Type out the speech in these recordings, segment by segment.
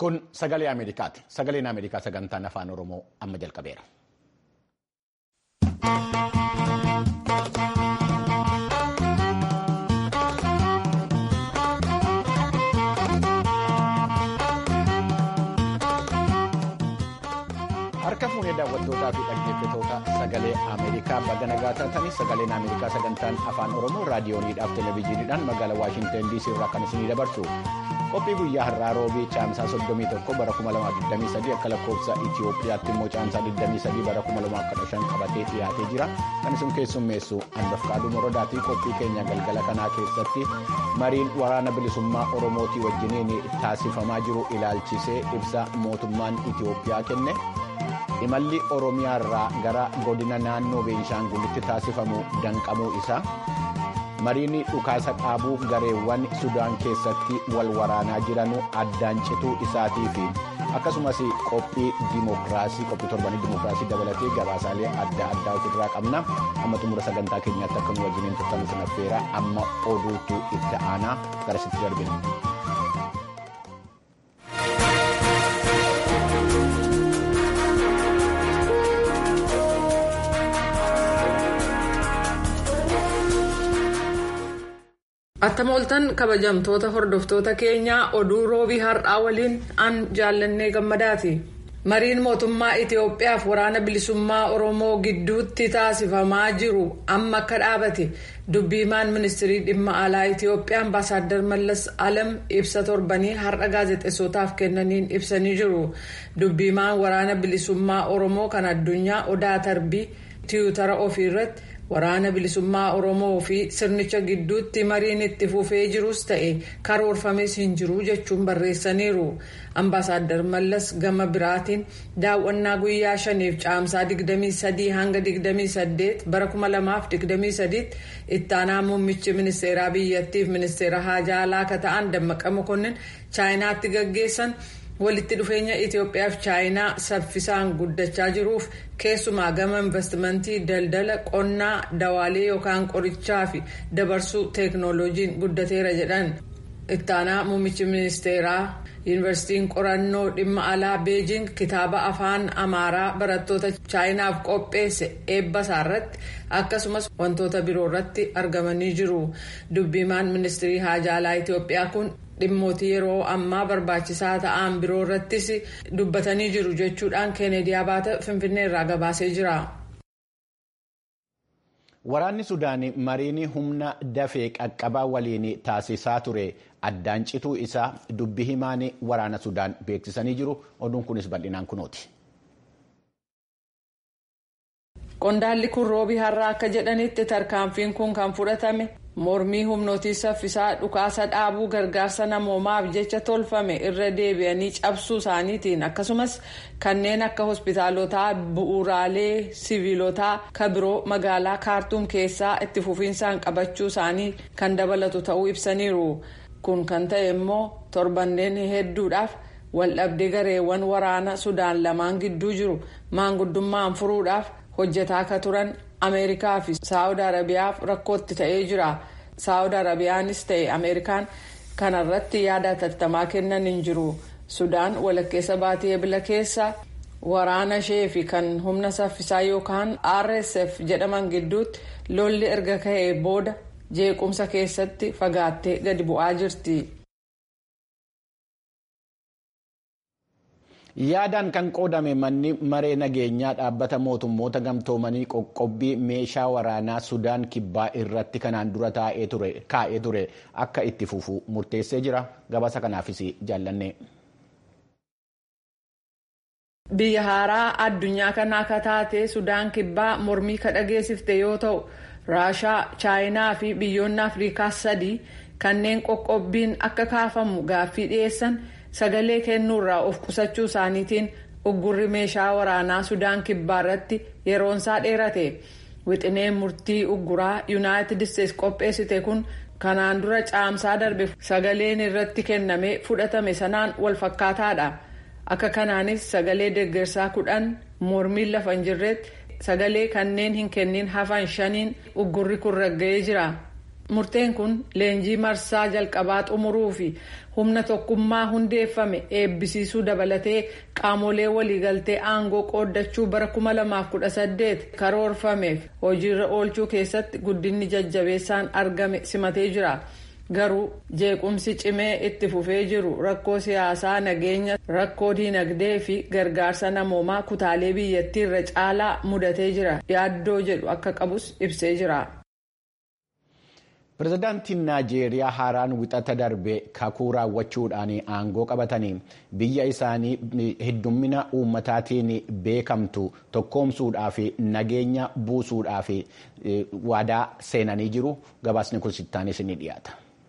Kun sagalee Ameerikaati. Sagaleen Ameerikaa sagantaan afaan Oromoo amma jalqabeera. Harka fuunee daawwattootaa fi dhaggeeffatoota sagalee Ameerikaa baga nagaa taatanii sagaleen Ameerikaa sagantaan afaan Oromoo raadiyooniidhaaf televezyiiniidhaan magaalaa Waashintan DC irraa kan isinii dabarsu. Qophii guyyaa har'aa roobii caamsaa 31 bara 2023 akka lakkoofsa Itiyoophiyaatti immoo caamsaa 23 bara 2015 qabatee dhiyaatee jira. Kan isin keessummeessu handafqaaduu morodaatii qophii keenya galgala kanaa keessatti mariin waraana bilisummaa Oromootii wajjiniin taasifamaa jiru ilaalchisee ibsa mootummaan Itiyoophiyaa kenne. imalli oromiyaa irraa gara godina naannoo beenishaangulitti taasifamu danqamuu isaa mariin dhukaasa dhaabuu gareewwan sudaan keessatti wal waraanaa jiran addaan cituu isaatii fi akkasumas qophii dimookiraasii qophii torbanii dimookiraasii dabalatee gabaasaalee adda addaa ofirraa qabna amma xumura sagantaa keenyaatti akka nu wajjiniin turtan sin affeera amma oduutu itti aanaa garasitti darbina. Attam ooltan kabajamtoota hordoftoota keenyaa oduu roobii har'aa waliin an jaallannee gammadaati. Mariin mootummaa Itiyoophiyaaf waraana bilisummaa Oromoo gidduutti taasifamaa jiru amma akka dhaabate dubbiimaan ministirii dhimma alaa Itiyoophiyaa ambaasaaddar Mallas Alam ibsa torbanii har'a gaazexeessotaaf kennaniin ibsanii jiru. Dubbiimaan waraana bilisummaa Oromoo kan addunyaa Odaa Tarbii tiwutara ofii irratti. waraana bilisummaa oromoo fi sirnicha gidduutti mariin itti fufee jirus ta'e karoorfames hin jiru jechuun barreessaniiru ambaasaaddar mallas gama biraatiin daawwannaa guyyaa shaniif caamsaa 23 hanga 28 bara 2023 ittaanaa muummichi ministeeraa biyyattiif ministeera haajaa alaa akka ta'an dammaqa mokonnin chaayinaatti gaggeessan. walitti dhufeenya Itiyoophiyaa fi chaayinaa saffisaan guddachaa jiruuf keessumaa gama investimentii daldala qonnaa dawaalee yookaan qorichaa fi dabarsuu teeknooloojiin guddateera jedhan ittaanaa muummichi ministeeraa yuunivarsiitiin qorannoo dhimma alaa beejing kitaaba afaan amaaraa barattoota chaayinaaf qopheesse eebbasaa irratti akkasumas wantoota biroo irratti argamanii jiru dubbiimaan ministirii haajaa alaa Itiyoophiyaa kun. dhimmootii yeroo ammaa barbaachisaa ta'an biroo irrattis dubbatanii jiru jechuudhaan keeneedii abaata finfinnee irraa gabaasee jira. Waraanni Sudaan mariin humna dafee qaqqabaa waliin taasisaa ture addaan cituu isaa dubbi himaan waraana Sudaan beeksisanii jiru. Oduun kunis bal'inaan kunooti. Qondaalli kun roobii har'aa akka jedhanitti tarkaanfiin kun kan fudhatame mormii humnootii saffisaa dhukaasa dhaabuu gargaarsa namoomaaf jecha tolfame irra deebi'anii cabsuu isaaniitiin akkasumas kanneen akka hospitaalotaa bu'uuraalee siviilotaa kabiroo magaalaa kaartuum keessaa itti fufiinsaan qabachuu isaanii kan dabalatu ta'uu ibsaniiru kun kan ta'e immoo torbanneen hedduudhaaf waldhabdee gareewwan waraana sudaan lamaan gidduu jiru maanguddummaan furuudhaaf. hojjetaa akka turan ameerikaa fi saawud arabiyaaf rakkootti ta'ee jira saawud arabiyaanis ta'e ameerikaan kanarratti yaada hatattamaa kennan hin jiru sudaan walakkeessa baatii ebila keessa waraana ishee fi kan humna saffisaa yookaan rsf jedhaman gidduutti lolli erga ka'ee booda jeequmsa keessatti fagaattee gadi bu'aa jirti. yaadaan kan qoodame manni maree nageenyaa dhaabbata mootummoota gamtoomanii qoqqobbii meeshaa waraanaa sudaan kibbaa irratti kanaan dura kaa'ee ture akka itti fufu murteessee jira gabaasa kanaafis jaallanne. biyya haaraa addunyaa kanaa akka taate sudaan kibbaa mormii ka dhageessifte yoo ta'u raashaa chaayinaa fi biyyoonni afrikaa sadii kanneen qoqqobbiin akka kaafamu gaaffii dhiyeessan. sagalee kennuurraa of qusachuu isaaniitiin uggurri meeshaa waraanaa sudaan kibbaa irratti yeroonsaa dheerate wixineen murtii ugguraa yuunaayitid isteetsi qopheessite kun kanaan dura caamsaa darbe sagaleen irratti kenname fudhatame sanaan wal fakkaataadha akka kanaanis sagalee deeggarsaa kudhan mormiin lafa hin jirretti sagalee kanneen hin kennin hafan shaniin uggurri kun ragga'ee jira murteen kun leenjii marsaa jalqabaa xumuruu fi humna tokkummaa hundeeffame eebbisiisuu dabalatee qaamolee waliigaltee aangoo qooddachuu bara 2018 karoorfameef hojiirra oolchuu keessatti guddinni jajjabeessaan argame simatee jira. garuu jeequmsi cimee itti fufee jiru rakkoo siyaasaa nageenya rakkoo diinagdee fi gargaarsa namoomaa kutaalee biyyattii irra caalaa mudatee jira yaaddoo jedhu akka qabus ibsee jira. pirezidaantiin naajeeriyaa haaraan wixata darbe kakuu raawwachuudhaan aangoo qabatanii biyya isaanii heddummina uummataatiin beekamtu tokkoomsuudhaa fi nageenya buusuudhaa fi waadaa seenanii jiru gabaasni kun sittaanis ni dhiyaata.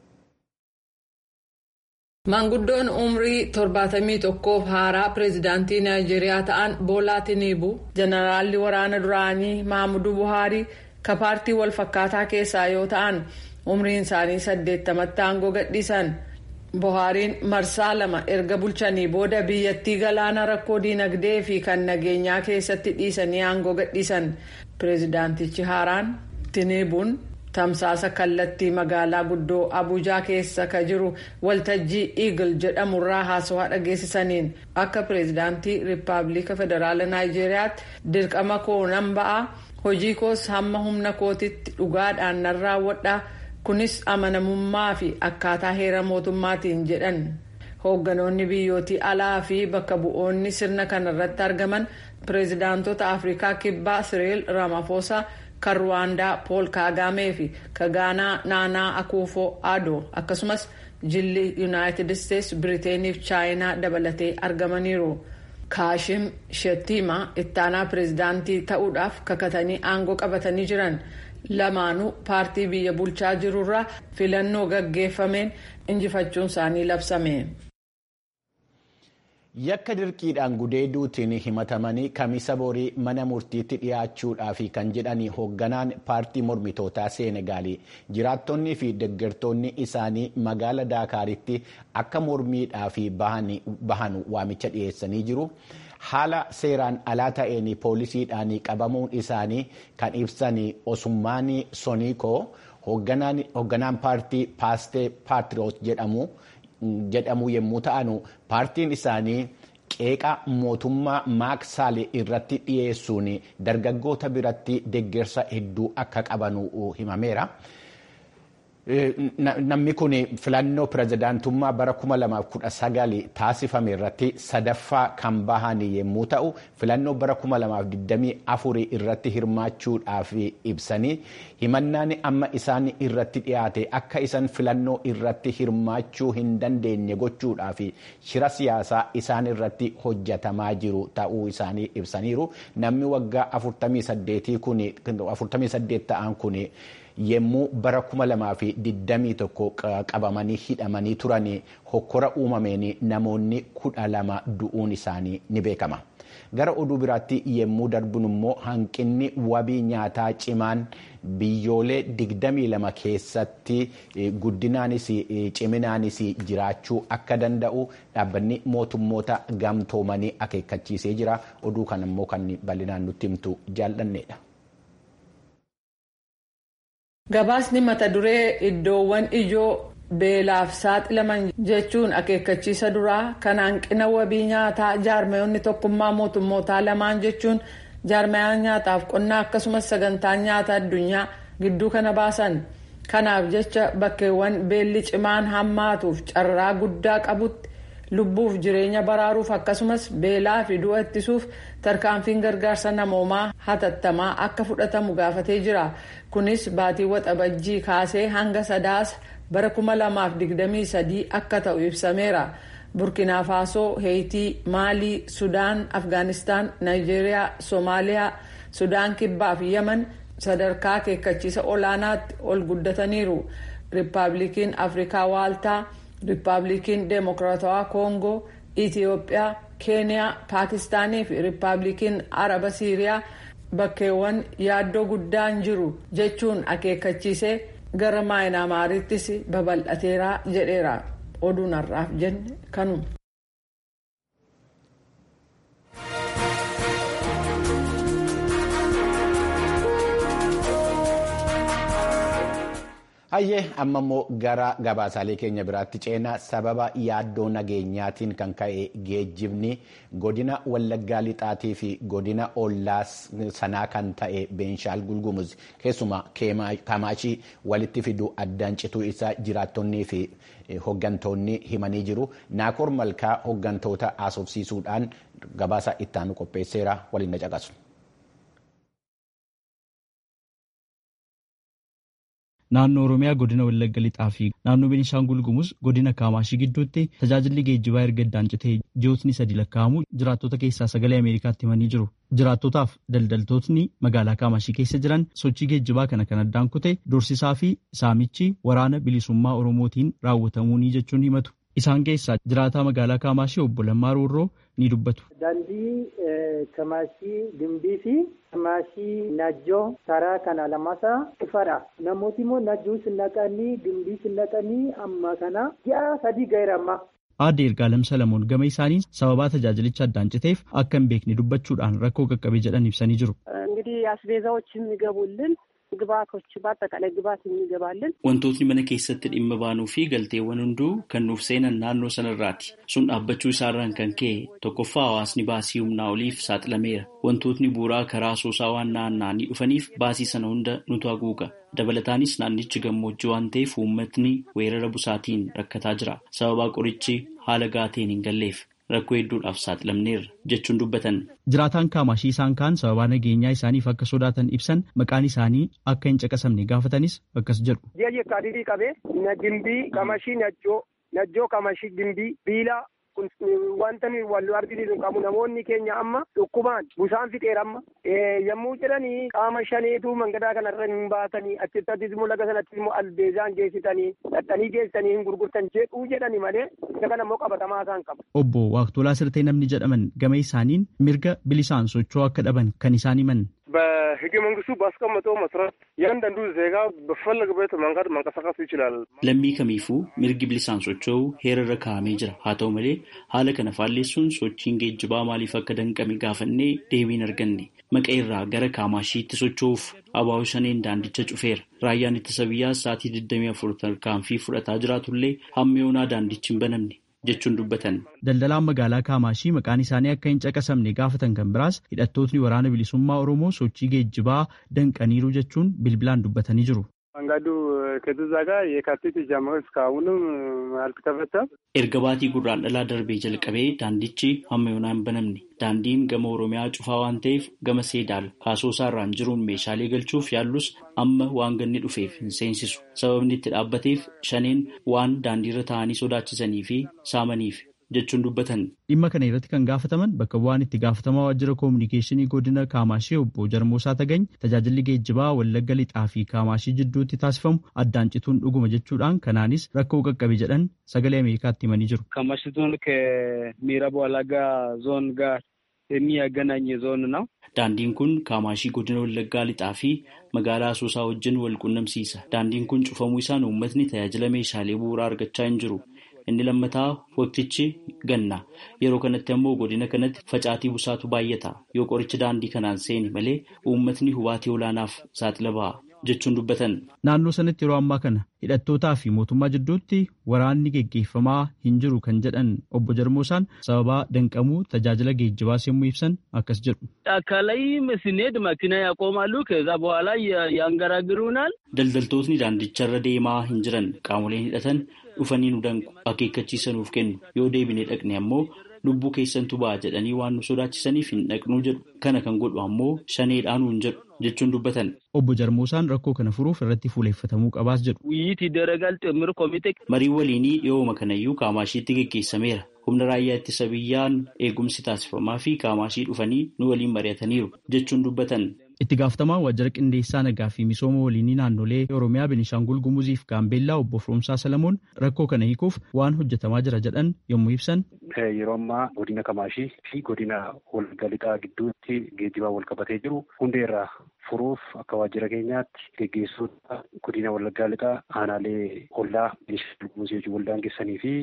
Maanguddoon umrii 71f haaraa pireezidaantii Naayijeeriyaa ta'an Boolaa Tiniibu jeneraalli waraana duraanii Maamuduu Buhaarii ka paartii wal fakkaataa keessaa yoo ta'an umriin isaanii 80tti aangoo gadhiisan. Buhaariin marsaa lama erga bulchanii booda biyyattii galaana rakkoo diinagdee fi kan nageenyaa keessatti dhiisanii aangoo gadhiisan. Pireezidaantichi haaraan Tiniibuun. tamsaasa kallattii magaalaa guddoo abuujaa keessa ka jiru waltajjii eagle jedhamurraa haasawaa dhageessisaniin akka pireezidaantii riippaabilika federaala naayijeeriyaatti dirqama koo nan ba'a hojii koos hamma humna kootitti dhugaadhaan nan raawwadha kunis amanamummaa fi akkaataa heera mootummaatiin jedhan hoogganoonni biyyootii alaa fi bakka bu'oonni sirna kanarratti argaman pireezidaantota afrikaa kibbaa siriil ramaphosa. kan ruwaandaa pool kaagamee fi kan gaanaa naanaa akuufoo adoo akkasumas jilli yuunaayitid isteetsi biriteenii fi chaayinaa dabalatee argamaniiru. kaashim shettimaa ittaanaa pireezidaantii ta'uudhaaf kakatanii aangoo qabatanii jiran lamaanuu paartii biyya bulchaa jirurraa filannoo gaggeeffameen injifachuun isaanii labsame. yakka dirqiidhaan gudeeduutiin himatamanii kamisa borii mana murtiitti dhiyaachuudhaaf kan jedhanii hoogganaan paartii mormitootaa seenegaalii jiraattonnii fi deggertoonni isaanii magaala daakaaritti akka mormiidhaaf bahan waamicha dhiyeessanii jiru. haala seeraan alaa ta'een poolisiidhaan qabamuun isaanii kan ibsan osummaan soniikoo hoogganaan paartii paastee paatiriyoot jedhamu. jedhamu yommuu ta'an paartiin isaanii qeeqa mootummaa maaksaal irratti dhiyeessuun dargaggoota biratti deggersa hedduu akka qaban himameera. Namni kun filannoo pirezidaantummaa bara 2019 taasifame irratti sadaffaa kan bahan yommuu ta'u filannoo bara 2024 irratti hirmaachuudhaaf ibsanii himannaan amma isaan irratti dhiyaate akka isaan filannoo irratti hirmaachuu hin dandeenye gochuudhaaf shira siyaasaa isaan irratti hojjetamaa jiru ta'uu isaanii ibsaniiru namni waggaa 48 ta'an kun. yemmuu bara 2021 qabamanii hidhamanii turan hokkora uumameen namoonni kudha lama du'uun isaanii ni beekama. Gara oduu biraatti yemmuu darbun immoo hanqinni wabii nyaataa cimaan biyyoolee 22 keessatti guddinaanis ciminaanis jiraachuu akka danda'u dhaabbanni mootummoota gamtoomanii akeekkachiisee jira. Oduu kan immoo kan bal'inaan nutti himtu jaallanneedha. Gabaasni mata duree iddoowwan ijoo beelaaf saaxilaman jechuun akeekkachiisa duraa kan hanqina wabii nyaataa jaarmayoonni tokkummaa mootummootaa lamaan jechuun jaarmayaan nyaataaf qonnaa akkasumas sagantaan nyaata addunyaa gidduu kana baasan. Kanaaf jecha bakkeewwan beelli cimaan hammaatuuf carraa guddaa qabutti lubbuuf jireenya baraaruuf akkasumas beelaa fi du'a ittisuuf tarkaanfiin gargaarsa namoomaa hatattamaa akka fudhatamu gaafatee jira. Kunis baatii waxabajjii kaasee hanga sadaasa bara 2023 akka ta'u ibsameera. Burkina Faasoo, Heeyitii, Maalii, Sudaan, Afgaanistaan, Naayijeeriyaa, Soomaaliyaa, Sudaan Kibbaa fi Yaman sadarkaa akeekkachiisa olaanaatti ol guddataniiru. Riippaabilikiin Afrikaa Waaltaa, Riippaabilikiin Deemokiraatawaa Koongoo, Itiyoophiyaa, Keeniyaa, Paakistaanii fi Riippaabilikiin Araba Siiriyaa bakkeewwan yaaddoo guddaan jiru jechuun akeekkachiisee gara maayinaamaarittis babal'ateera jedheera. Oduun har'aaf jenne kanuma. Hayyee amma immoo gara gabaasaalee keenya biraatti ceenaa sababa yaaddoo nageenyaatiin kan ka'e geejjibni godina Wallaggaa Lixaatii fi godina Ollaa sanaa kan ta'e Beenshaal Gulgumuz keessumaa Kamaashii walitti fiduu addaan cituu isaa jiraattonnii fi hoggantoonni himanii jiru. Naakoor Malkaa hoggantoota haasofsiisuudhaan gabaasa ittaanu qopheesseera waliin na caqasu. Naannoo Oromiyaa godina Wallagga Lixaa fi naannoo Beenishaangul Gumuz godina Kaamaashii gidduutti tajaajilli geejjibaa erga addaan citee ji'ootni sadi lakkaa'amu jiraattota keessaa sagalee Ameerikaatti himanii jiru. Jiraattotaaf daldaltootni magaalaa Kaamaashii keessa jiran sochii geejjibaa kana kan addaan kute doorsisaa fi saamichi waraana bilisummaa Oromootiin raawwatamuunii jechuun himatu. Isaan keessaa jiraataa magaalaa Kaamaashii obbo Lammaa Roorroo ni dubbatu. Daandii Kamaashii Gimbii fi Kamaashii Najjoo karaa kana lamasaa ifadha. Namooti immoo Najjoo sinnaqanii Gimbii sinnaqanii amma kana ji'a sadii gaheera amma. Aadde Ergaalem Salamoon gama isaanii sababaa tajaajilicha addaan citeef akka hin beekne dubbachuudhaan rakkoo qaqqabe jedhan ibsanii jiru. እንግዲህ አስቤዛዎች የሚገቡልን ግብአቶች በአጠቃላይ ግብአት የሚገባልን wantootni mana keessatti dhimma baanuu fi galteewwan hunduu kan nuuf seenan naannoo sanarraati sun dhaabbachuu isaarraan kan ka'e tokkoffaa hawaasni baasii humnaa oliif saaxilameera wantootni bu'uuraa karaa asoosaa waan naanna'anii dhufaniif baasii sana hunda nutu haguuga dabalataanis naannichi gammoojjii waan ta'eef uummatni weerara busaatiin rakkataa jira sababaa qorichi haala gaateen hin galleef rakkoo hedduudhaaf saaxilamneerra jechuun dubbatan. Jiraataan kaamashii isaan kaan sababaa nageenyaa isaaniif akka sodaatan ibsan maqaan isaanii akka hin caqasamne gaafatanis akkas jedhu. Ji'a jeekaadhii qabee na gimbii kamashii najjoo najjoo kamashii gimbii biilaa wanta wal argisiisu qabu namoonni keenya amma dhukkubaan busaan fixeera amma yommuu jedhanii qaama shaneetu mangadaa kanarra hin baatanii achittattis immoo laga sanattis immoo albeezaan geessitanii dhadhanii geessitanii hin gurgurtan jedhuu jedhani malee isa kana immoo qabatamaa isaan qaba. Obbo Waaqtolaa Sirtee namni jedhaman gama isaaniin mirga bilisaan socho'uu akka dhaban kan isaan himan. በህገ መንግስቱ ባስቀመጠው መሰረት እያንዳንዱ ዜጋ በፈለገበት መንገድ መንቀሳቀስ ይችላል። Lammii kamiifuu mirgi bilisaan socho'uu heerarra kaa'amee jira. Haa ta'u malee haala kana faalleessuun sochiin geejjibaa maaliif akka danqame gaafannee deebiin arganne. Maqaa irraa gara Kaamashiitti socho'uuf abaa'oo shaneen daandicha cufeera. Raayyaan ittisa biyyaa sa'aatii 24 tarkaanfii fudhataa jiraatullee hamma yoonaa daandichi hin banamne. jechuun dubbatan. Daldalaan magaalaa Kaamaashii maqaan isaanii akka hin caqasamne gaafatan kan biraas hidhattootni waraana bilisummaa Oromoo sochii geejjibaa danqaniiru jechuun bilbilaan dubbatanii jiru. መንገዱ ከዛ ጋር የካቲት ጀምሮ እስካሁንም አልተከፈተም። Erga baatii gurraan dhalaa darbee jalqabee daandichi hamma yoonaa hin banamne. Daandiin gama Oromiyaa cufaa waan ta'eef gama Seedaal kaasoosaa irraan jiruun meeshaalee galchuuf yaallus amma waan ganni dhufeef hin seensisu. Sababni itti dhaabbateef shaneen waan daandiirra taa'anii sodaachisanii fi saamaniif jechuun dubbatan. Dhimma kana irratti kan gaafataman bakka bu'aan itti gaafatamaa waajjira koominikeeshinii godina Kaamaashii obbo Jarmoosaa Tagany tajaajilli geejjibaa Wallagga Lixaa fi Kaamaashii jidduutti taasifamu addaan cituun dhuguma jechuudhaan kanaanis rakkoo qaqqabe jedhan sagalee Ameerikaatti himanii jiru. Kaamaashii ዞን ከምዕራብ ወለጋ ዞን ጋር የሚያገናኝ ዞን ነው። Daandiin kun Kaamaashii godina Wallaggaa Lixaa fi magaalaa Asoosaa wajjin wal qunnamsiisa. Daandiin kun cufamuu isaan uummatni tajaajila meeshaalee bu'uuraa argachaa hin jiru. Inni lammataa waqtichi ganna. Yeroo kanatti ammoo godina kanatti facaatii busaatu baay'ata. Yoo qorichi daandii kanaan seeni malee uummatni hubaatii olaanaaf saaxila ba'a jechuun dubbatan. Naannoo sanatti yeroo ammaa kana hidhattootaa fi mootummaa jidduutti waraanni geggeeffamaa hin jiru kan jedhan obbo Jarmoosaan sababaa danqamuu tajaajila geejjibaas yommuu ibsan akkas jedhu. ጫካ ላይ ስንሄድ መኪና ያቆማሉ። ከዛ በኋላ ያንገራግሩናል። Daldaltootni daandicharra deemaa hin jiran qaamoleen hidhatan dhufanii nu danqu akeekkachiisa nuuf kennu yoo deebine dhaqne ammoo lubbuu keessantu ba'a jedhanii waan nu sodaachisaniif hin dhaqnuu jedhu kana kan godhu ammoo shaneedhaan nuun jedhu jechuun dubbatan. Obbo Jarmoosaan rakkoo kana furuuf irratti fuuleeffatamuu qabaas jedhu. ውይይት ይደረጋል። ጥምር ኮሚቴ Marii waliinii dhiyooma kanayyuu Kaamaashiitti geggeessameera. Humna raayyaa ittisa biyyaan eegumsi taasifamaa fi Kaamaashii dhufanii nu waliin mari'ataniiru jechuun dubbatan. Itti gaafatamaan waajjira qindeessaa nagaa fi misooma waliinii naannolee Oromiyaa Beenishaangul Gumuzii fi Gaambeellaa obbo Firoomsaa Salamoon rakkoo kana hiikuuf waan hojjetamaa jira jedhan yommuu ibsan. Yeroo ammaa godina Kamaashii fi godina Wallagga Lixaa gidduutti geejjibaa wal qabatee jiru hundeerraa furuuf akka waajjira keenyaatti geggeessuudha godina Wallaggaa Lixaa aanaalee ollaa Beenishaangul Gumuzii wajjin wal daangessanii fi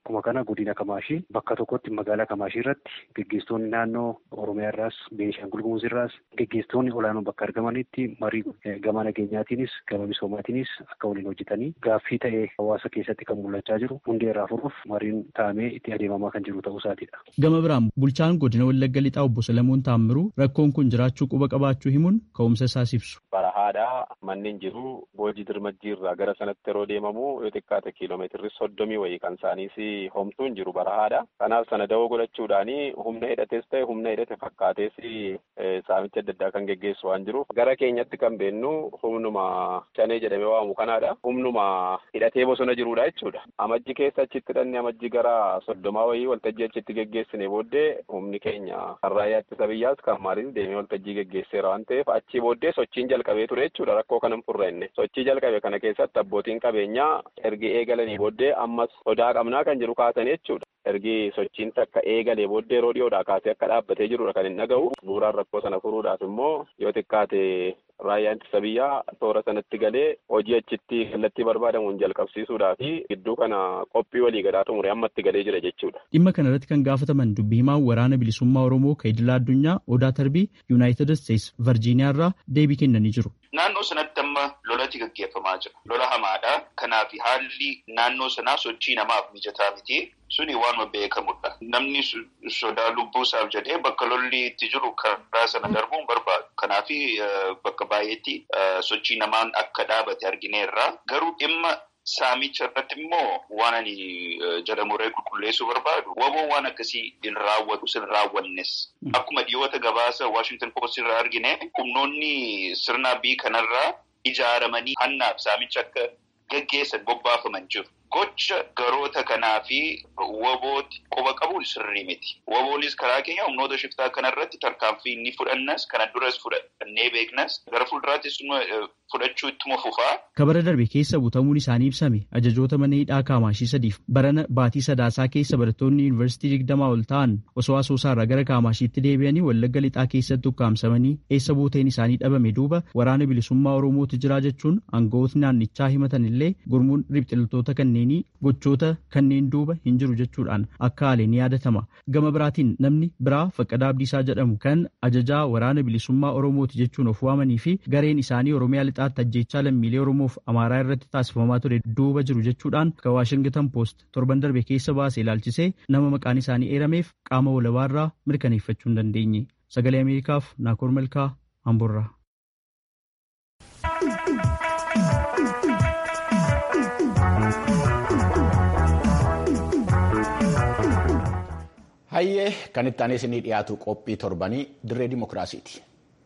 akkuma kana godina Kamaashii bakka tokkotti magaalaa Kamaashii irratti geggeessitoonni naannoo Oromiyaa irraas Beenishaangul Gumuz irraas geggeessitoonni olaanoon bakka argamanitti marii gama nageenyaatiinis gama misoomaatiinis akka waliin hojjetanii gaaffii ta'ee hawaasa keessatti kan mul'achaa jiru hundee irraa furuuf mariin taa'amee itti adeemamaa kan jiru ta'uu isaatiidha. Gama biraan bulchaan godina Wallagga Lixaa obbo Salamuun Taammiruu rakkoon kun jiraachuu quba qabaachuu himuun ka'umsa isaas ibsu. Barahaadhaa manneen jiru boojii dirmajjii irraa gara sanatti yeroo deemamu yoo xiqqaate kiiloomeetirri soddomii wayii kan isaaniis homtuun jiru barahaadha. Kanaaf sana dawoo godhachuudhaani humna hidhates ta'e humna hidhate fakkaatees saamicha adda addaa kan geggeessu waan jiruuf gara keenyatti kan beennu humnuma shanee jedhamee waamu kanaadha. Humnuma hidhatee bosona jirudha jechuudha. Amajji keessa achitti hidhanne amajji gara soddomaa wayii waltajjii achitti geggeessine booddee humni keenya kan raayyaa ittisa biyyaas kan maaliin deemee waltajjii geggeesseera waan ta'eef achii booddee sochiin jalqabee ture jechuudha rakkoo kanan furrenne sochii jalqabe kana keessatti abbootiin qabeenyaa ergi eegalanii booddee ammas sodaa qabnaa kan jiru kaasanii jechuudha. ergi sochiin takka eegalee booddee yeroo dhiyoodhaa kaasee akka dhaabbatee jirudha kan hin dhaga'u bu'uuraan rakkoo sana furuudhaaf immoo yoo xiqqaate raayyaan ittisa biyyaa toora sanatti galee hojii achitti kallattii barbaadamuun jalqabsiisuudhaa fi gidduu kana qophii walii galaa xumure ammatti galee jira jechuudha. Dhimma kana irratti kan gaafataman dubbii himaan waraana bilisummaa Oromoo kan idilaa addunyaa Odaa Tarbii Yuunaayitid Isteets Virjiiniyaa irraa deebii kennanii jiru. Naannoo sanatti amma lolati gaggeeffamaa jira. Lola hamaadha. Kanaaf haalli naannoo sanaa sochii namaaf mijataa miti. Suni waanuma beekamudha. Namni sodaa lubbuu isaaf jedhee bakka lolli itti jiru karaa sana darbuun barbaadu. Kanaaf bakka baay'eetti sochii namaan akka dhaabate argineerra. Garuu dhimma saamicha irratti immoo waan ani jedhamuree qulqulleessuu barbaadu. Waboon waan akkasii hin raawwatu sin raawwannes. Akkuma dhiyoota gabaasa Washington Post irraa argine humnoonni sirna bii kanarraa ijaaramanii hannaaf saamicha akka gaggeessan bobbaafaman jiru. Gocha garoota kanaa fi wabooti quba qabuun sirrii miti. Waboonis karaa keenya humnoota shiftaa kanarratti tarkaanfii ni fudhannas kana duras fudhannee beeknas gara fuulduraattis fudhachuu ittuma fufaa. Kabara darbe keessa butamuun isaanii ibsame ajajoota mana hidhaa kaamaashii sadiif barana baatii sadaasaa keessa barattoonni yuunivarsiitii digdamaa ol ta'an osoo asoosaarraa gara kaamaashiitti deebi'anii wallagga lixaa keessatti ukkaamsamanii eessa buuteen isaanii dhabame duuba waraana bilisummaa oromootu jira jechuun aangawootni naannichaa himatan illee gurmuun ribxiltoota kanneenii gochoota kanneen duuba hin jiru jechuudhaan akka haale ni yaadatama. Gama biraatiin namni biraa Faqqadaa Abdiisaa jedhamu kan ajajaa waraana bilisummaa oromooti jechuun of waamanii fi gareen isaanii oromiyaa lixaatti ajjeechaa lammiilee oromoof amaaraa irratti taasifamaa ture duuba jiru jechuudhaan kan waashingtan poost torban darbe keessa baase ilaalchisee nama maqaan isaanii eerameef qaama walabaarraa mirkaneeffachuu hin dandeenye sagalee ameerikaaf naakoor malkaa amborraa. Hayyee kan itti aanee isinii dhiyaatu qophii torbanii dirree dimokiraasiiti.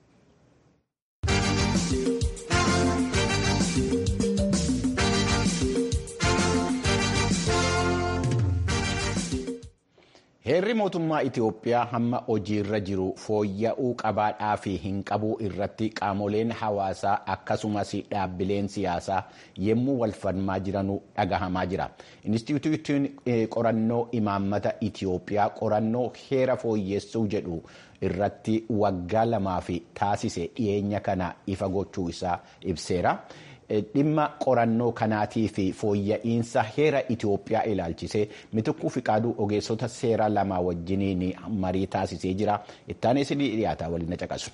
Heerri mootummaa Itiyoophiyaa hamma hojiirra jiru fooyya'uu qabaadhaa fi hin qabuu irratti qaamoleen hawaasaa akkasumas dhaabbileen siyaasaa yemmuu wal falmaa jiranuu dhagahamaa jira. Inistituutiin qorannoo imaammata Itiyoophiyaa qorannoo heera fooyyessuu jedhu irratti waggaa lamaaf taasise dhiyeenya kana ifa gochuu isaa ibseera. dhimma qorannoo kanaatii fi fooyya'iinsa heera Itiyoophiyaa ilaalchisee mitikkuu fiqaaduu ogeessota seeraa lama wajjiniin marii taasisee jira. Ittaanee isinii dhiyaata waliin na caqasu.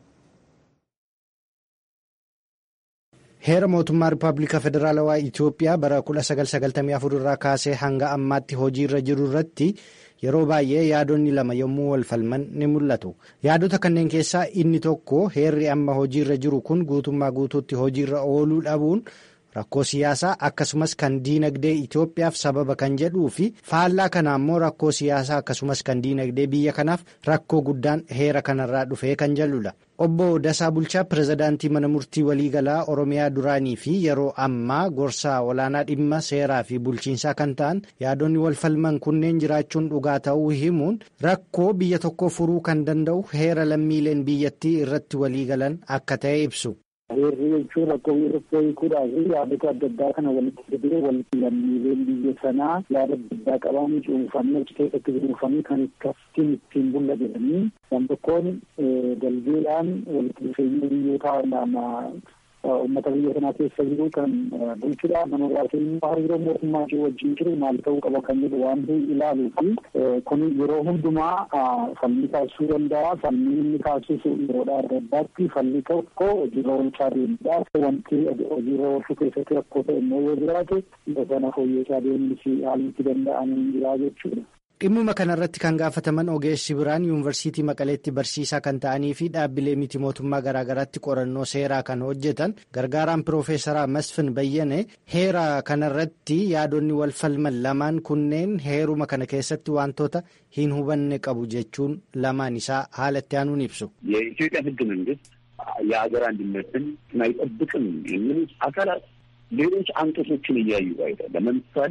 Heera mootummaa Rippaabilika Federaalawaa Itiyoophiyaa bara 1994 irraa kaasee hanga ammaatti hojiirra jiru irratti yeroo baay'ee yaadonni lama yommuu wal falman ni mul'atu. Yaadota kanneen keessaa inni tokko heerri amma hojiirra jiru kun guutummaa guutuutti hojiirra ooluu dhabuun rakkoo siyaasaa akkasumas kan diinagdee Itoophiyaaf sababa kan jedhuu fi faallaa kana ammoo rakkoo siyaasaa akkasumas kan diinagdee biyya kanaaf rakkoo guddaan heera kanarraa dhufee kan jedhudha. Obbo Dasaa Bulchaa pirezidaantii mana murtii waliigalaa Oromiyaa duraanii fi yeroo ammaa gorsaa olaanaa dhimma seeraa fi bulchiinsaa kan ta'an yaadonni wal falman kunneen jiraachuun dhugaa ta'uu himuun rakkoo biyya tokko furuu kan danda'u heera lammiileen biyyattii irratti waliigalan akka ta'e ibsu. Heerri jechuun rakkoo tokko hiikuudhaaf yaadota adda addaa kana walitti fidee walitti lammiileen biyya sanaa yaada adda addaa qaban cuunfamee achi keessatti cuunfamee kan akkasiin ittiin bulla jedhanii waan tokkoon dalgeedhaan walitti dhufeenya biyyoota lama uummata biyya kanaa keessa jiru kan bulchudha. Nama biraatiin immoo hariiroo mootummaa ishee wajjin jiru maal ta'uu qaba kan jedhu waan ilaaluu fi kun yeroo hundumaa falmii kaasuu danda'a. Falmii inni kaasisu yeroodhaa adda addaatti falmii tokko hojiirra oolchaa deemudha. Wanti hojiirra oolchuu keessatti rakkoo ta'e immoo yoo jiraate sana fooyyessaa deemnisi haalli itti danda'amu jira jechuudha. Dhimmuma kanarratti kan gaafataman ogeessi biraan yuunivarsiitii Maqaleetti barsiisaa kan ta'anii fi dhaabbilee miti mootummaa garaagaraatti qorannoo seeraa kan hojjetan gargaaraan piroofeesaraa Masfin Bayyane heera kanarratti yaadonni wal falman lamaan kunneen heeruma kana keessatti wantoota hin hubanne qabu jechuun lamaan isaa haala itti aanuun ibsu. የኢትዮጵያ ሕገ መንግስት የሀገር አንድነትን አይጠብቅም የሚሉት አካላት ሌሎች አንቀጾችን እያዩ አይደለም። ለምሳሌ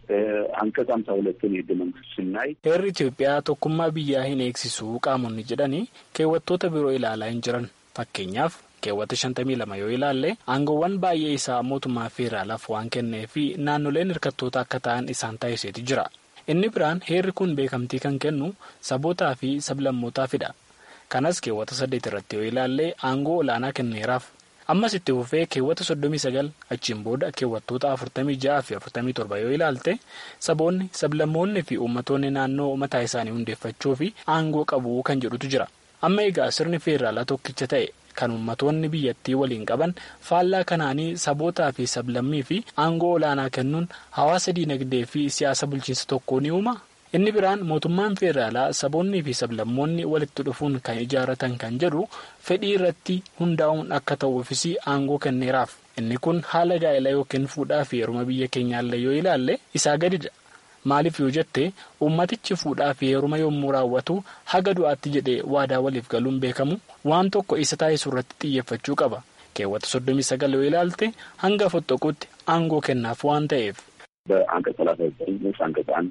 አንቀጽ ሀምሳ ሁለትን የህገ መንግስት ስናይ heerri Itoophiyaa tokkummaa biyyaa hin eegsisu qaamonni jedhanii keewwattoota biroo ilaalaa hin jiran fakkeenyaaf keewwata shantamii lama yoo ilaalle aangoowwan baay'ee isaa mootummaa feeraalaaf waan kennee fi naannoleen hirkattoota akka ta'an isaan taasiseeti jira. Inni biraan heerri kun beekamtii kan kennu sabootaa fi sablammootaafidha. Kanas keewwata saddeet irratti yoo ilaalle aangoo olaanaa kenneeraaf. ammas itti fufee keewwata soddomii sagal achiin booda keewwattoota afurtamii ja'aa fi afurtamii torba yoo ilaalte saboonni sablammoonni fi uummattoonni naannoo mataa isaanii hundeeffachuu fi aangoo qabu kan jedhutu jira amma egaa sirni feeraalaa tokkicha ta'e kan uummattoonni biyyattii waliin qaban faallaa kanaanii sabootaa fi sablammii fi aangoo olaanaa kennuun hawaasa diinagdee fi siyaasa bulchiinsa tokkoo ni uuma. inni biraan mootummaan feeraalaa saboonnii fi sablammoonni walitti dhufuun kan ijaaratan kan jedhu fedhii irratti hundaa'uun akka ta'uufis aangoo kenneeraaf inni kun haala gaa'ela yookiin fuudhaa fi heeruma biyya keenyaallee yoo ilaalle isaa gadidha maaliif yoo jette uummatichi fuudhaa fi heeruma yommuu raawwatu haga du'aatti jedhee waadaa waliif galuun beekamu waan tokko isa taasisu irratti xiyyeeffachuu qaba keewwata soddomii sagal yoo ilaalte hanga fottoquutti aangoo kennaaf waan ta'eef. በአንቀጽ ሰላሳ ዘጠኝ ንዑስ አንቀጽ አንድ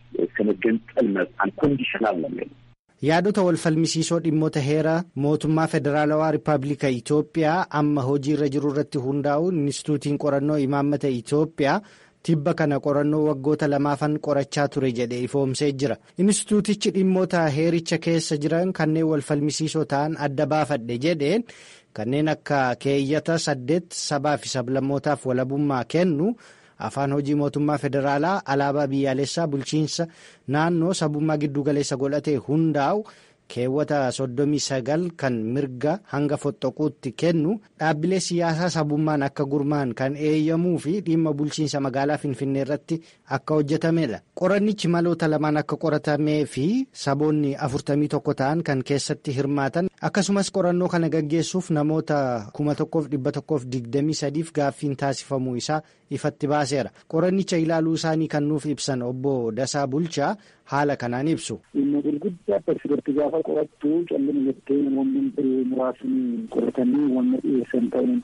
ከመገንጠል አንኮንዲሽናል ነው የሚለው yaadota wal falmisiisoo dhimmoota heera mootummaa federaalawaa rippaabilika Itoophiyaa amma hojiirra jiru irratti hundaa'uun inistituutiin qorannoo imaammata Itoophiyaa tibba kana qorannoo waggoota lamaafan qorachaa ture jedhee ifoomsee jira. Inistituutichi dhimmoota heericha keessa jiran kanneen wal falmisiisoo ta'an adda baafadhe jedheen kanneen akka keeyyata saddeet sabaa fi sablammootaaf walabummaa kennu. afaan hojii mootummaa federaalaa alaabaa biyyaalessaa bulchiinsa naannoo sabummaa giddugaleessa godhatee hundaa'u keewwata soddomii sagal kan mirga hanga fottoquutti kennu dhaabbilee siyaasaa sabummaan akka gurmaan kan eeyyamuu fi dhimma bulchiinsa magaalaa finfinnee irratti akka hojjetamedha qorannichi maloota lamaan akka qoratamee fi saboonni afurtamii tokko ta'an kan keessatti hirmaatan akkasumas qorannoo kana gaggeessuuf namoota kuma tokkoof dhibba tokkoof digdamii sadiif gaaffiin taasifamuu isaa ifatti baaseera qorannicha ilaaluu isaanii kan nuuf ibsan obbo Dasaa Bulchaa haala kanaan ibsu. Dhimma gurguddaa akkasitti gaafa qorattu callina jettee namoonni muraasni qoratanii wanna dhiyeessan ta'uun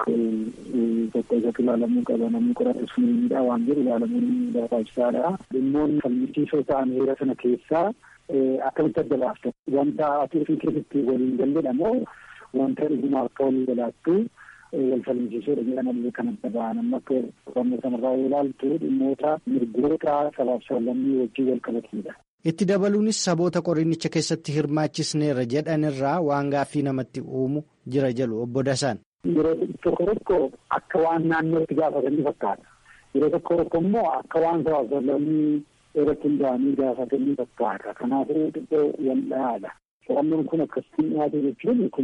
tokko isatti ilaalamuu qaba namni qoratu sunidha waan jedhu ilaalamuun barbaachisaadha. Dhimmoonni falmisiisoo ta'an heera sana keessaa akkamitti adda baaftan wanta ati ofii keessatti waliin galledha moo wanta dhuguma akka walii galaattu wal falmisiisuudha jedhamallee kan adda ba'an amma akka qorannoo sanarraa yoo ilaaltu dhimmoota mirgoota sabaaf sablammii wajjin wal qabatanidha. Itti dabaluunis saboota qorannicha keessatti hirmaachisneerra jedhanirraa waan gaaffii namatti uumu jira jedhu obbo Dasaan. Yeroo tokko tokko akka waan naannootti gaafatanii fakkaata. Yeroo tokko tokko immoo akka waan sabaaf sablammii irratti hundaa'anii gaafatanii fakkaata. Kanaafuu xiqqoo wal'aadha. Qorannoon kun akkasitti dhiyaate jechuun kun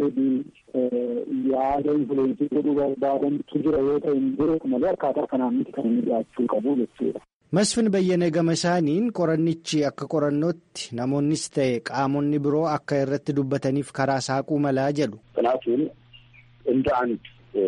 meebii yaada infuleensii godhuu barbaadantu jira yoo ta'e hin jiru malee akkaataa kanaan miti kan inni dhiyaachuu qabu jechuudha. Masfin Bayyana gama isaaniin qorannichi akka qorannootti namoonnis ta'e qaamonni biroo akka irratti dubbataniif karaa saaquu malaa jedhu. ጥናቱን እንደ አንድ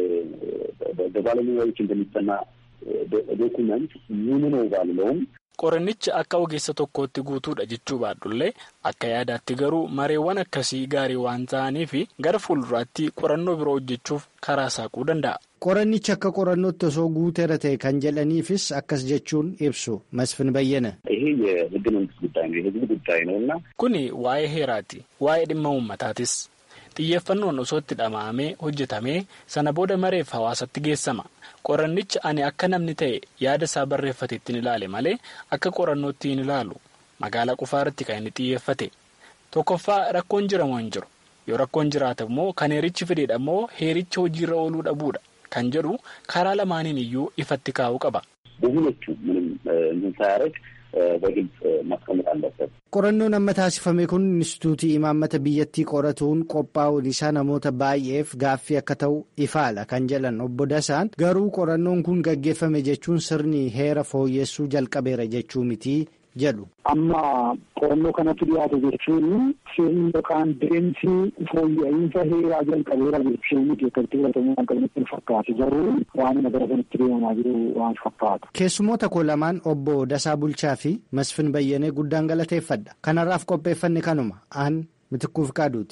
በባለሙያዎች እንደሚጠና ዶኩመንት ሙሉ ነው ባልለውም Qorannichi akka ogeessa tokkootti guutuudha jechuu baadhullee akka yaadaatti garuu mareewwan akkasii gaarii waan ta'aniif gara fuulduraatti qorannoo biroo hojjechuuf karaa saaquu danda'a. Qorannichi akka qorannootti osoo guuteera ta'e kan jedhaniifis akkas jechuun ibsu Masfin Bayyana. ይሄ የህገ መንግስት ጉዳይ ነው፣ የህዝብ ጉዳይ ነው እና Kuni waa'ee heeraati. Waa'ee dhimma uummataatis. Xiyyeeffannoon osoo itti dhama'amee hojjetamee sana booda mareef hawaasatti geessama. Qorannichi ani akka namni ta'e yaada isaa barreeffate ittiin ilaale malee akka qorannootti hin ilaalu. Magaalaa qofaa irratti kan inni xiyyeeffate. Tokkoffaa rakkoon jiramoo hin jiru. yoo rakkoon jiraate immoo kan heerichi fedheedha immoo heericha hojiirra ooluu dhabuudha kan jedhu karaa lamaaniin iyyuu ifatti kaa'uu qaba. በሁለቱ ምንም እንትን ሳያደርግ በግልጽ ማስቀመጥ አለበት። qorannoon amma taasifame kun inistituutii imaammata biyyattii qoratuun qophaa'uun isaa namoota baay'eef gaaffii akka ta'u ifaala kan jedhan obbo Dasaan garuu qorannoon kun gaggeeffame jechuun sirni heera fooyyessuu jalqabeera jechuu mitii jedhu. Amma qorannoo kanatti dhiyaate jechuun sirni yookaan deemsi fooyya'insa heeraa jalqabeera jechuun keessatti fudhatamuu kan qabnetti fakkaate garuu waan gara sanatti deemaa jiru waan fakkaata. Keessumoota koo lamaan obbo Dasaa Bulchaa fi Masfin Bayyanee guddaan galateeffadha. Kanarraaf qopheeffanne kanuma aan mitikkuuf qaaduuti.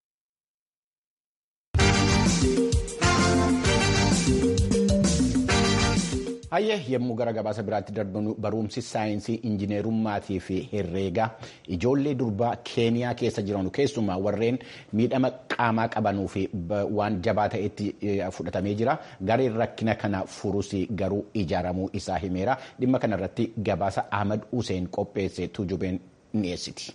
Hayyee yommuu gara gabaasa biraatti darbannu barumsi saayinsii injineerummaatii fi herreegaa ijoollee durbaa keeniyaa keessa jiran keessumaa warreen miidhama qaamaa qabanuu fi waan jabaa ta'etti fudhatamee jira gareen rakkina kana furus garuu ijaaramuu isaa himeera dhimma kanarratti gabaasa ahmad hussein qopheesse tujubeen dhiyeessiti.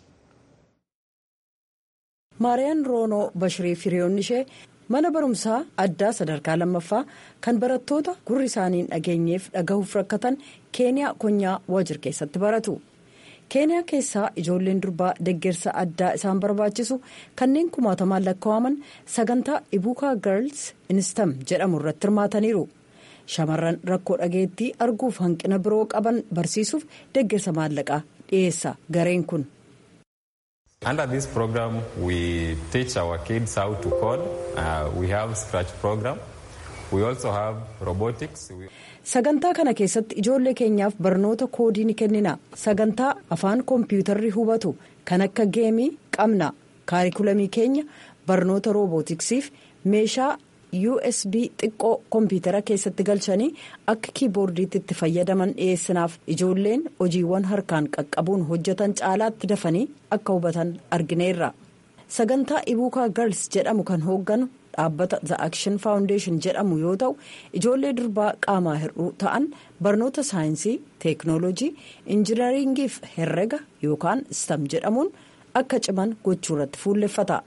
maariyaan roonoo bashirii firiyoonni ishee mana barumsaa addaa sadarkaa lammaffaa kan barattoota gurri isaanii hin dhageenyeef dhagahuuf rakkatan keeniyaa konyaa waajir keessatti baratu keeniyaa keessaa ijoolleen durbaa deggersa addaa isaan barbaachisu kanneen kumaatamaan lakkaa'aman sagantaa ibuukaa girls instam jedhamu irratti hirmaataniiru shamarran rakkoo dhageettii arguuf hanqina biroo qaban barsiisuuf deggersa maallaqaa dhiyeessa gareen kun. Under this program, we teach our kids how to code. Uh, we have scratch program. We also have robotics. Sagantaa kana keessatti ijoollee keenyaaf barnoota koodii ni kennina. Sagantaa afaan koompiyuutarri hubatu kan akka geemii qabna. Kaarikulamii keenya barnoota roobootiksiif meeshaa USB xiqqoo koompiyutara keessatti galchanii akka kiiboordiitti itti fayyadaman dhiyeessinaaf ijoolleen hojiiwwan harkaan qaqqabuun hojjetan caalaatti dafanii akka hubatan argineerra sagantaa ibuukaa girls jedhamu kan hoogganu dhaabbata the action foundation jedhamu yoo ta'u ijoollee durbaa qaamaa hir'uu ta'an barnoota saayinsii teeknooloojii injinariingiif herrega yookaan stam jedhamuun akka ciman gochuu irratti fuulleffata.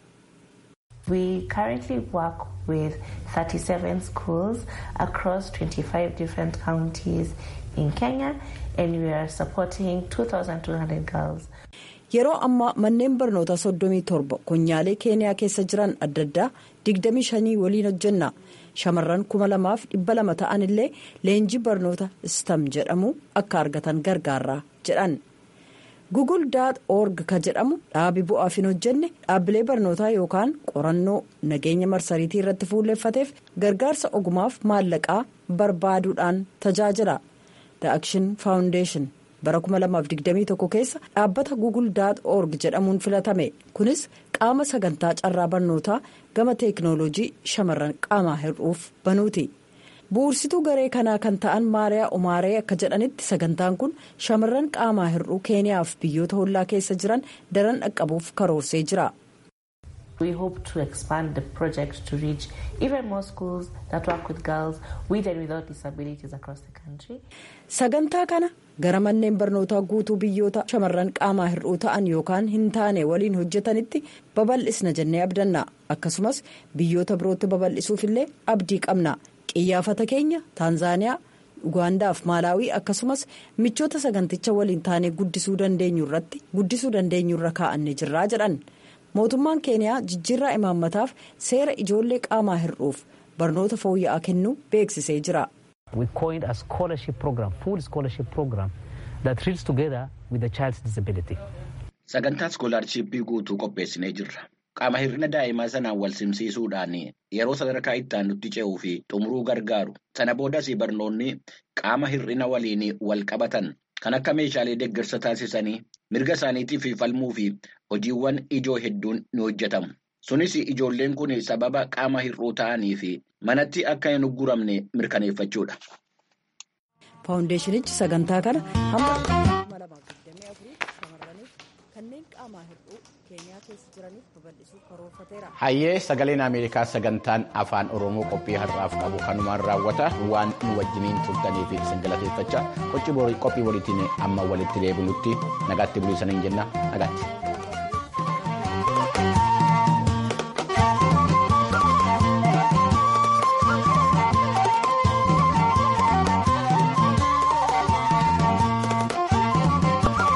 We currently work with 37 schools across 25 different counties in Kenya and we are supporting 2,200 girls. Yeroo ammaa manneen barnootaa 37 konyaalee keeniyaa keessa jiran adda addaa 25 waliin hojjenna. Shamarran 2,200 ta'an illee leenjii barnoota stam jedhamu akka argatan gargaarra jedhan. Google org ka jedhamu dhaabi bu'aaf hin hojjenne dhaabbilee barnootaa yookaan qorannoo nageenya marsariitii irratti fuulleeffateef gargaarsa ogumaaf maallaqaa barbaaduudhaan tajaajila. The Action Foundation bara 2021 keessa dhaabbata Google org jedhamuun filatame kunis qaama sagantaa carraa barnootaa gama teeknooloojii shamarran qaamaa hir'uuf banuuti. bu'ursituu garee kanaa kan ta'an maariyaa umaaree akka jedhanitti sagantaan kun shamarran qaamaa hir'uu keeniyaaf biyyoota hollaa keessa jiran daran dhaqqabuuf karoorsee jira. We hope to expand the project to reach even more schools that work with girls with and without disabilities across the country. Sagantaa kana gara manneen barnootaa guutuu biyyoota shamarran qaamaa hir'uu ta'an yookaan hin taane waliin hojjetanitti babal'isna jennee abdanna akkasumas biyyoota birootti babal'isuuf illee abdii qabna. qiyyaafata keenya taanzaaniyaa ugaandaa fi maalaawii akkasumas michoota saganticha waliin taanee guddisuu dandeenyu irratti guddisuu dandeenyu irra kaa'annee jirraa jedhan mootummaan keeniyaa jijjiirraa imaammataaf seera ijoollee qaamaa hir'uuf barnoota fooyya'aa kennuu beeksisee jira. We coined a scholarship program, full scholarship program that reads together with the child's disability. Sagantaa iskoolaarshiippii guutuu qopheessinee jirra. Qaama hir'ina daa'imaa sanaan wal simsiisuudhaan yeroo sadarkaa itti aanutti ce'uu fi xumuruu gargaaru. Sana boodas barnoonni qaama hir'ina waliin wal qabatan kan akka meeshaalee deeggarsa taasisanii mirga isaaniitiif falmuu fi hojiiwwan ijoo hedduun ni hojjetamu. Sunis ijoolleen kun sababa qaama hir'uu ta'anii fi manatti akka hin ugguramne mirkaneeffachuudha. Faawundeeshinichi sagantaa kana hamma 2024 shamarraniif kanneen qaamaa hir'uu keenyaa keessa jiraniif babal'isuuf karoorfateera. Hayyee sagaleen Ameerikaa sagantaan afaan Oromoo qophii har'aaf qabu kanumaan raawwata waan nu wajjiniin turtanii fi isin galateeffachaa qophii waliitiin amma walitti deebinutti nagaatti buliisaniin jenna nagaatti.